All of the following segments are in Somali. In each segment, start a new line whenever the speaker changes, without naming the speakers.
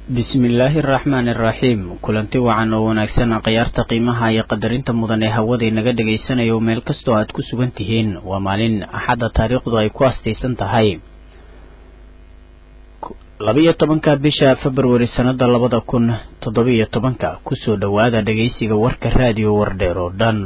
bismillaahi araxmaani araxiim kulanti wacan oo wanaagsan khiyaarta qiimaha iyo qadarinta mudan ee hawada naga dhagaysanayo meel kastoo aad ku sugan tihiin waa maalin axadda taariikhdu ay ku astaysan tahay labiyo tobanka bisha februari sannada labada kun toddobiyo tobanka kusoo dhowaada dhagaysiga warka raadiyo wardheer oo dhan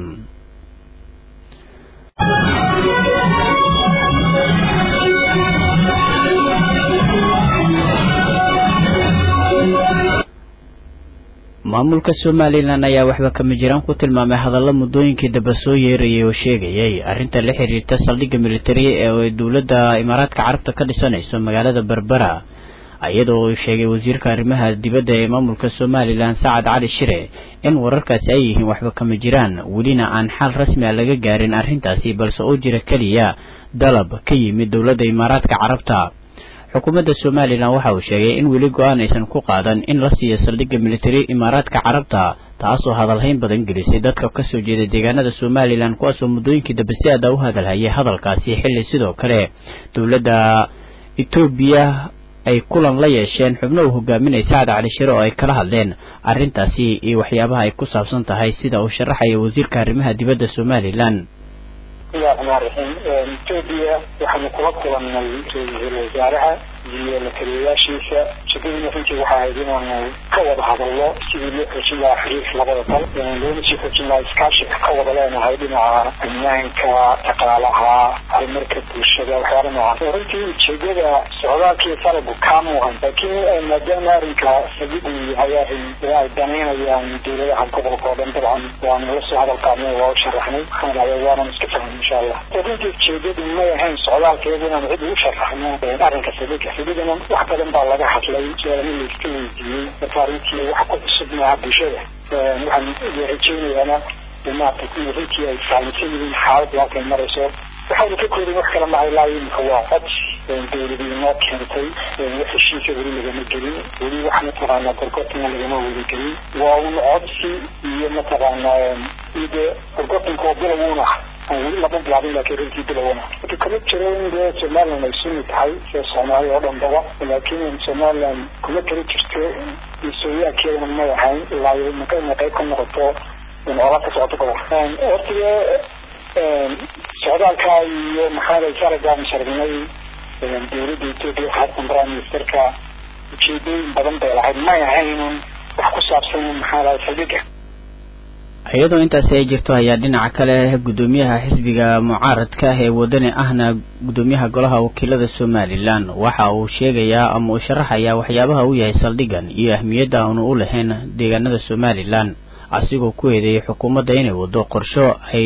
maamulka somalilan ayaa waxba kama jiraan ku tilmaamay hadalla muddooyinkii daba soo yeerayay oo sheegayay arrinta la xiriirta saldhigga militari ee dowladda imaaraadka carabta ka dhisanayso magaalada berbera iyadoo uu sheegay wasiirka arrimaha dibadda ee maamulka somalilan sacad cali shire in wararkaasi ay yihiin waxba kama jiraan welina aan xal rasmi a laga gaarin arrintaasi balse oo jira keliya dalab ka yimid dowladda imaaraadka carabta xukuumadda somalilan waxa uu sheegay in weli go-aan aysan ku qaadan in la siiyo saldhigga militari imaaraadka carabta taasoo hadalhayn badan gelisay dadka kasoo jeeda deegaanada somalilan kuwaasoo muddooyinkii dambe si aada u hadalhayay hadalkaasi xilli sidoo kale dowladda etoobiya ay kulan la yeesheen xubno uu hogaaminaya sacad cali shire oo ay kala hadleen arrintaasi iyo waxyaabaha ay ku saabsan tahay sida uu sharaxaya wasiirka arrimaha dibadda somalilan
bismillahi raxmaan raxiim etoobiya waxaanu kula kulannay ra-iisul wasaaraha iyo la taliyayaashiisa shaqadiina runtii waxa ahayd inaanu ka wada hadalno sidii loo xoojin lahaa xiriirka labada dal loona sii xoojin lahaa iskaashiga ka wada leenahay dhinaca ammaanka dhaqaalaha horumarka bulshada waxyaala noocan runtii ujeedada socdaalkii faragu kaa muuqan laakiin maadaama arrinka sabigu yahay arrin ay danaynayaan dowladaha gobolka oo dhan dabcan waanu la soo hadal qaadnay waa u sharaxnay waxaan dhahday waanan iska fahmay insha allah runtii ujeedadu may ahayn socdaalkeedu inaanu cid ugu sharaxno arrinka sabiga sabigana wax badan baa laga hadlay su-aalana layska weydiiyey marka arrintii wax ku cusub maaha bulshada waxaan rajaynayaana maarata kuwa runtii ay fahamsan yihiin xaaladdu halkay marayso waxaynu ka koodin wax kala mahay laa imika waa cod dowladu inoo keentay wax heshiisa weli lagama gelin weli wax mataqaanaa gorgortana lagama wada gelin waa un codsi iyo mataqaanaa de gorgortanka oo bilowuna aan weli lama bilaabin laakiin runtii bilowna marka kama jiro in dee somaliland ay suni tahay sida soomaaliya oo dhanbaba laakiin somaliland kuma kala jirto mas-uuliyaadkeedana may ahayn ilaa iyo maka inay qayb ka noqoto ola ka socoto gobolka hortiga socdaalka iyo maxaa saragaan sharcinay dowladda etoobiya xasan prime ministerka ujeedooyin badan bay lahayd may ahaynun wax ku saabsan maxaa lahay saldhiga
iyadoo intaasi ay jirto ayaa dhinaca kale guddoomiyaha xisbiga mucaaradka ah ee wadani ahna guddoomiyaha golaha wakiilada somalilan waxa uu sheegayaa ama uu sharaxayaa waxyaabaha uu yahay saldhigan iyo ahmiyadda aanu u lahayn deegaanada somalilan asigoo ku eedeeyay xukuumadda inay wado qorsho ay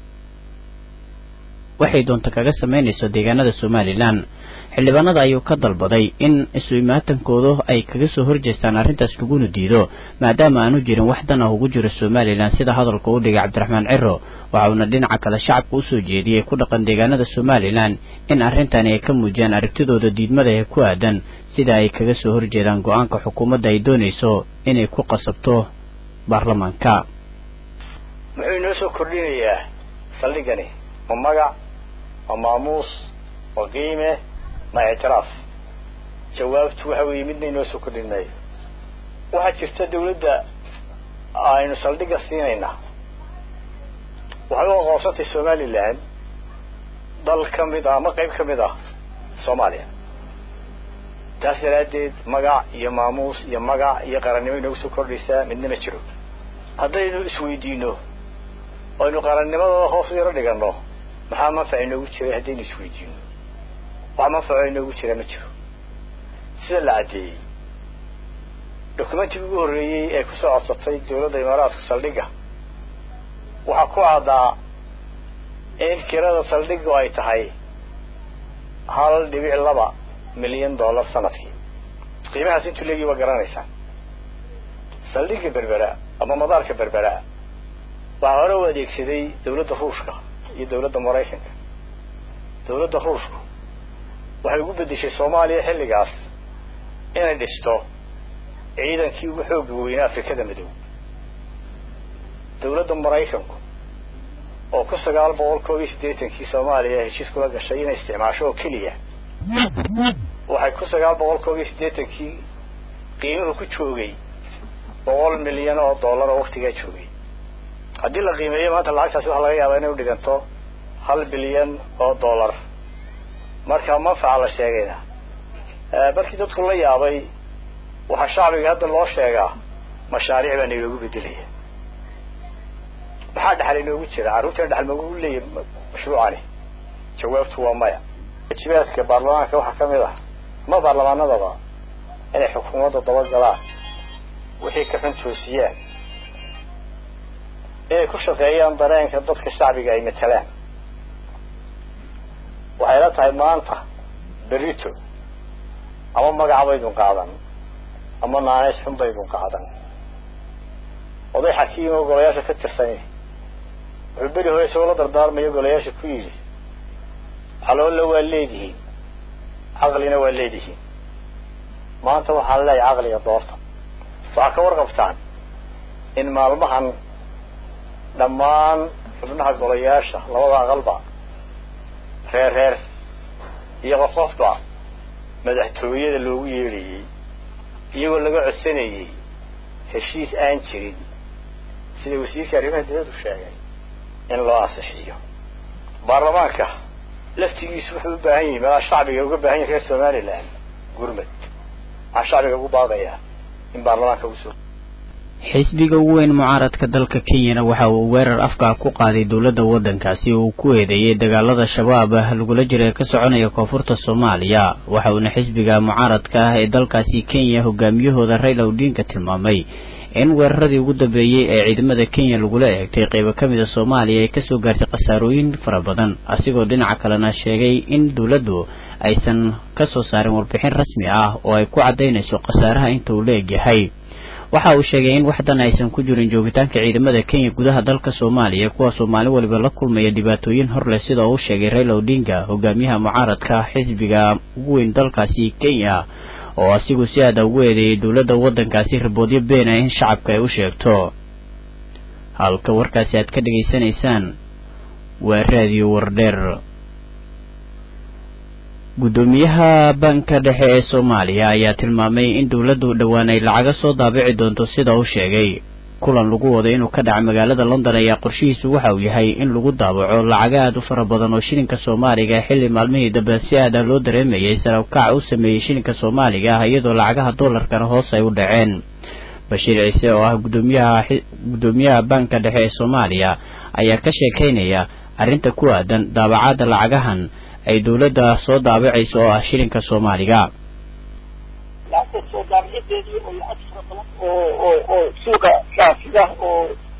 waxay doonta kaga sameynayso deegaanada somalilan xildhibaanada ayuu ka dalbaday in isu imaatankoodu ay kaga soo horjeestaan arrintaas laguna diido maadaama aanu jirin wax dan ah ugu jiro somalilan sida hadalka u dhigay cabdiraxmaan ciro waxa uuna dhinaca kale shacabka usoo jeediyey ku dhaqan deegaanada somalilan in arrintani ay ka muujiyaan aragtidooda diidmada ee ku aadan sida ay kaga soo horjeedaan go-aanka xukuumadda ay doonayso inay ku qasabto baarlamaanka
muxuu inoo soo kordhinayaa saldhigani ma magac ma maamuus ma qiime ma ictiraaf jawaabtu waxa weeye midna inoo soo kordhin maayo waxaa jirta dawladda aynu saldhigga siinayna waxay u aqoonsantay somalilan dal ka mid ah ama qayb ka mid ah soomaaliya taas daraaddeed magac iyo maamuus iyo magac iyo qarannimo inoogu soo kordhaysaa midna ma jiro haddaynu isweydiino aynu qarannimadooda hoos u yaro dhiganno maxaa manfac inoogu jiray haddaynu isweydiino wax manfaco inoogu jira ma jiro sida la caddeeyey dokumentigii ugu horreeyey ee kusoo codsatay dawladda imaaraadku saldhigga waxaa ku caddaa in kirada saldhiggu ay tahay hal dhibic laba milyan dollar sanadkii qiimahaas intuu leegii waa garanaysaan saldhigga berbera ama madaarka berbera waxaa hore u adeegsaday dawladda ruushka iyo dawladda maraykanka dawladda ruushku waxay ugu beddeshay soomaaliya xilligaas inay dhisto ciidankii ugu xoogga weynaa afrikada madow dawladda maraykanku oo ku sagaal boqol koob iyo siddeetankii soomaaliya heshiis kula gashay inay isticmaasho oo keliya waxay ku sagaal boqol koob iyo siddeetankii qiimuhu ku joogay boqol milyan oo dollar oo waktigaa joogay haddii la qiimeeyo maanta lacagtaasi waxaa laga yaabaa inay u dhiganto hal bilyan oo dollar marka manfaca la sheegayna markii dadku la yaabay waxaa shacbiga hadda loo sheegaa mashaariic baa nayloogu bedelaya maxaa dhexal inoogu jira carruurtan dhexal magu leeyahy mashruucani jawaabtu waa maya waajibaadka baarlamaanka waxaa kamid ah ma baarlamaanadaba inay xukuumadda dabagalaan wixii ka xun toosiyaan inay ku shaqeeyaan dareenka dadka shacbiga ay matalaan waxay la tahay maanta berito ama magaca baydun qaadan ama naaneys xun baydun qaadan oday xakiim oo golayaasha ka tirsanya wuxuu beri hore isagoo la dardaarmayo golayaasha ku yidhi caloolla waa leedihiin caqlina waa leedihiin maanta waxaan leeyahay caqliga doorta waxaa ka warqabtaan in maalmahan dhammaan xubnaha golayaasha labada aqalba reer reer iyo qof qofba madaxtooyada loogu yeedhayey iyagoo laga codsanayey heshiis aan jirin sida wasiirka arrimaha dibaddu sheegay in loo ansixiyo baarlamaanka laftigiisu wuxuu u baahan yahay meelaa shacbiga uga baahan yahay reer somaliland gurmad waxaa shacbiga ugu baaqayaa in baarlamaanka uu soo
xisbiga ugu weyn mucaaradka dalka kenyana waxa uu weerar afka ku qaaday dowladda waddankaasi uu ku eedeeyey dagaalada shabaab lagula jira ee ka soconaya koonfurta soomaaliya waxa uuna xisbiga mucaaradka ah ee dalkaasi kenya hogaamiyahooda rayla odinka tilmaamay in weeraradii ugu dambeeyey ee ciidamada kenya lagula eegtay qeybo ka mida soomaaliya ay kasoo gaartay khasaarooyin fara badan asigoo dhinaca kalena sheegay in dowladdu aysan kasoo saarin warbixin rasmi ah oo ay ku caddaynayso khasaaraha inta uu la egyahay waxa uu sheegay in waxdan aysan ku jirin joogitaanka ciidamada kenya gudaha dalka soomaaliya kuwaasoo maalin waliba la kulmaya dhibaatooyin hor leh sida uu sheegay raila odinga hogaamiyaha mucaaradka xisbiga ugu weyn dalkaasi kenya oo asigu si aada ugu eedeeyay dowladda waddankaasi riboodyo beena in shacabka ay u sheegto halka warkaasi aad ka dhegaysanaysaan waa raadiyo wardheer guddoomiyaha banka dhexe ee soomaaliya ayaa tilmaamay in dowladdu dhowaan ay lacaga soo daabici doonto sida uu sheegay kulan lagu wado inuu ka dhaca magaalada london ayaa qorshihiisu waxa uu yahay in lagu daabaco lacaga aad u fara badan oo shilinka soomaaliga xilli maalmihii dambe si aada loo dareemayay sarabkac u sameeyey shilinka soomaaliga ah iyadoo lacagaha dollarkana hoos ay u dhaceen bashiir ciise oo ah gudoomiyaha guddoomiyaha banka dhexe ee soomaaliya ayaa ka sheekaynaya arrinta ku aadan daabacadda lacagahan ay dowladda soo daabicayso oo ah shilinka soomaaliga
lacagta soo daabicadeedii oo lacag fara badan oo oo oo suuqa kaafida oo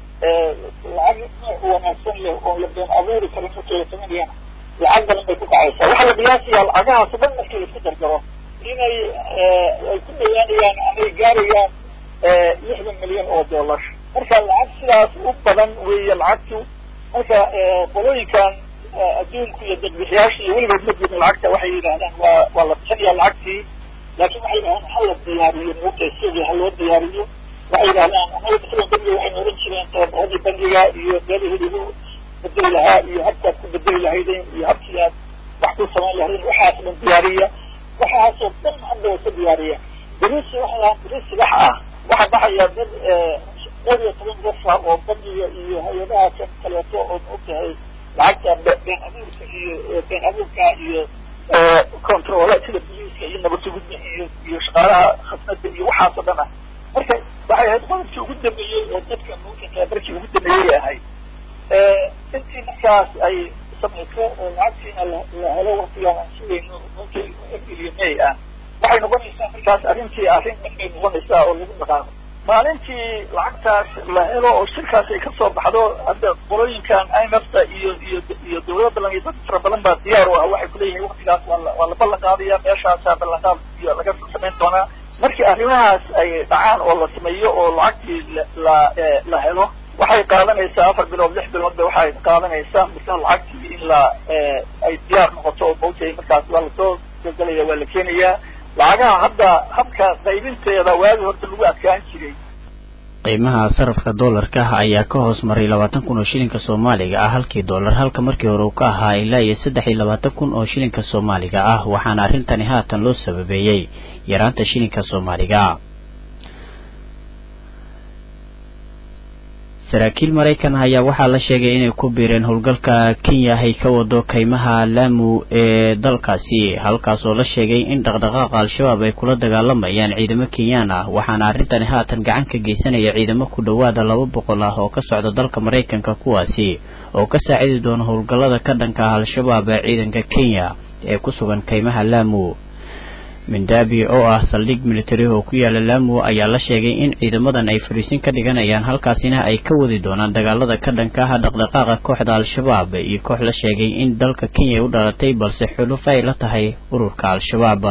lacag nooc wanaagsan leh oo la been abuuri karin markii la sameynayana lacag badan bay ku kacaysaa waxaa la qiyaasayaa lacagahaas dhan markii la isku dardaro inay ay ku dhawaanayaan amay gaarayaan lixdan milyan oo dollar marka lacag sidaas u badan weeye lacagtu marka qolooyinkan adduunku iyo dadbixiyaasha iyo weligood ma jirin lacagta waxay yidhahdaan waa waa la bixinayaa lacagtii laakiin waxay yidhahdaan ha la diyaariyo moogta sidii ha loo diyaariyo waxay yidhahdaan anaga masalan bangiga waxaynu oran jireen tababaradii bangiga iyo meelihii lagu bedeli lahaa iyo habkaad ku bedeli lahaydeen iyo habkii aad wax ku samayn lahaydeen waxaas dhan diyaariya waxaasoo dhan hadda waa ka diyaariya berisi waxay dhahaan berisi wax ah waxaa baxaya dad dhowr iyo toban qof ah oo bangiga iyo hay-adaha kan kaleeto oo maogtahay lacagta been abuurka iyo been abuurka iyo controle sida boliiska iyo nabadsugudda iyo iyo shaqaalaha khasnada iyo waxaasoo dhan ah marka waxay ahayd qodobkii ugu dambeeyey oo dadka mawjinka markii ugu dambeeyey ahayd intii markaas ay samayso oo lacagtiina la helo waktigaan aan sugayno markii april iyo may ah waxay noqonaysaa markaas arrintii arrin dhan bay noqonaysaa oo lagu dhaqaaqo maalintii lacagtaas la helo oo shirkaas ay kasoo baxdo hadda qolooyinkan imfta iyo iyo iyo dawlado badan iyo dad fara badan baa diyaar u ah waxay kuleeyihiin waktigaas waa la waa la ballan qaadaya meeshaasaa ballanqaad iyo laga samayn doonaa markii arrimahaas ay dhacaan oo la sameeyo oo lacagtii la la helo waxay qaadanaysaa afar bilood lix bilood ba waxay qaadanaysaa marka lacagtii in la ay diyaar noqoto oo mawtay markaas waa lasoo gelgelaya waa la keenayaa lacagaha hadda habka qaybinteeda waagi horta lagu adkaan jiray
qiimaha sarafka doolarka ayaa ka hoos maray labaatan kun oo shilinka soomaaliga ah halkii doolar halka markii hore uu ka ahaa ilaa iyo saddex iyo labaatan kun oo shilinka soomaaliga ah waxaana arrintani haatan loo sababeeyey yaraanta shilinka soomaaliga saraakiil maraykan ayaa waxaa la sheegay inay ku biireen howlgalka kenya ay ka wado kaymaha laamu ee dalkaasi halkaas oo la sheegay in dhaqdhaqaaqa al-shabaab ay kula dagaalamayaan ciidamo kenyaan ah waxaana arrintani haatan gacan ka geysanaya ciidamo ku dhowaada laba boqol ah oo ka socda dalka maraykanka kuwaasi oo ka saacidi doona howlgallada ka dhanka ah al-shabaab ee ciidanka kenya ee ku sugan kaymaha laamu mindaabi oo ah saldhig militari oo ku yaala laamu ayaa la sheegay in ciidamadan ay fariisin ka dhiganayaan halkaasina ay ka wadi doonaan dagaalada ka dhanka ah dhaqdhaqaaqa kooxda al-shabaab iyo koox la sheegay in dalka kenya u dhalatay balse xulufo ay la tahay ururka al-shabaab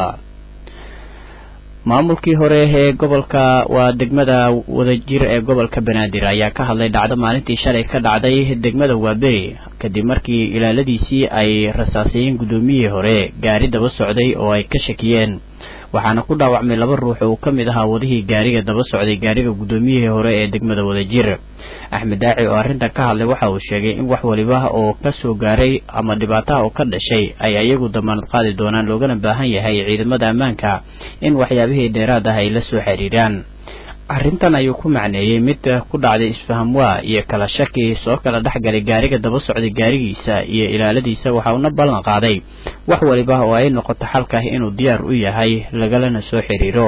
maamulkii hore ee gobolka waa degmada wadajir ee gobolka banaadir ayaa ka hadlay dhacdo maalintii shalay ka dhacday degmada waaberi kadib markii ilaaladiisii ay rasaasayeen guddoomiyihii hore gaari daba socday oo ay ka shakiyeen waxaana ku dhaawacmay laba ruux oo uu ka mid ahaa wadihii gaariga daba socday gaariga guddoomiyihii hore ee degmada wadajir axmed daaci oo arrintan ka hadlay waxa uu sheegay in wax waliba oo ka soo gaaray ama dhibaataha oo ka dhashay ay ayagu damaanad qaadi doonaan loogana baahan yahay ciidamada ammaanka in waxyaabihii dheeraad ah ay la soo xiriiraan arrintan ayuu ku macneeyey mid ku dhacday isfahamwaa iyo kala shaki soo kala dhexgalay gaariga daba socday gaarigiisa iyo ilaaladiisa waxa uuna ballan qaaday wax waliba oo ay noqoto xalkah inuu diyaar u yahay lagalana soo xiriiro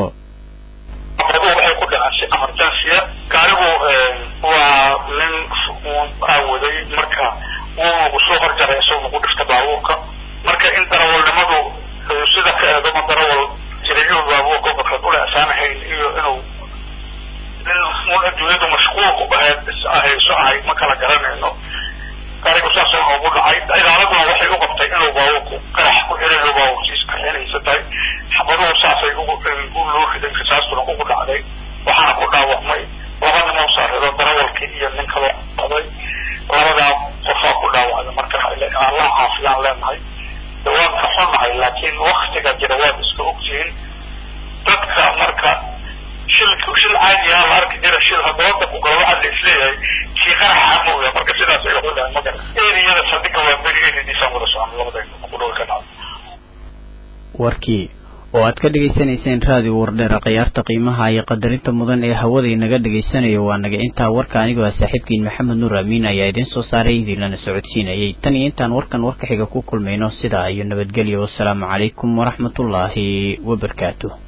waxay ku dhacaan si emergency gaarigu waa nin aawaday marka wuu soo horjaray isagoo ku dhifta baabuurka marka in darawalnimadu sida ka eedama darawal jirayuu baabuurka qofkaad ula asaanahayn iyo inuu nin adduunyadu mashquulku ahayd ahayso ahayd ma kala garanayno gaarigu saasoo noogu dhacay ilaaladuna waxay u qabtay inuu baabuurku qarax ku xirayo baabuurkiis kaxinaysa tahay xabaduhu saasay ugu loo riday rasaastuna ugu dhacday waxaana ku dhaawacmay laba nimoo saarido darawalkii iyo nin kaloo qaday labadaa qofaa ku dhaawacday marka allah caafiyaan leenahay waan ka xunahay laakiin waktiga jira waad iska ogtihiin dadka marka shil shil caadi ah la arki jira shil haddooda ku galo waxaa la isleeyahay kii qaraxa mooya marka sidaas ay xudahay magara eriyada sadiga waa beri eridiisaan wada socon labada ku dhow ka dhacdo
warkii oo aad ka dhegaysanayseen raadiyo wardheera khiyaarta qiimaha iyo qadarinta mudan ee hawada inaga dhegaysanayo waa naga intaa warka anigoo ah saaxiibkiin maxamed nuur amiin ayaa idiin soo saaray idiinlana socodsiinayay tan iyo intaan warkan warka xiga ku kulmayno sidaa iyo nabadgelyo wassalaamu calaykum waraxmatullaahi wabarakaatuh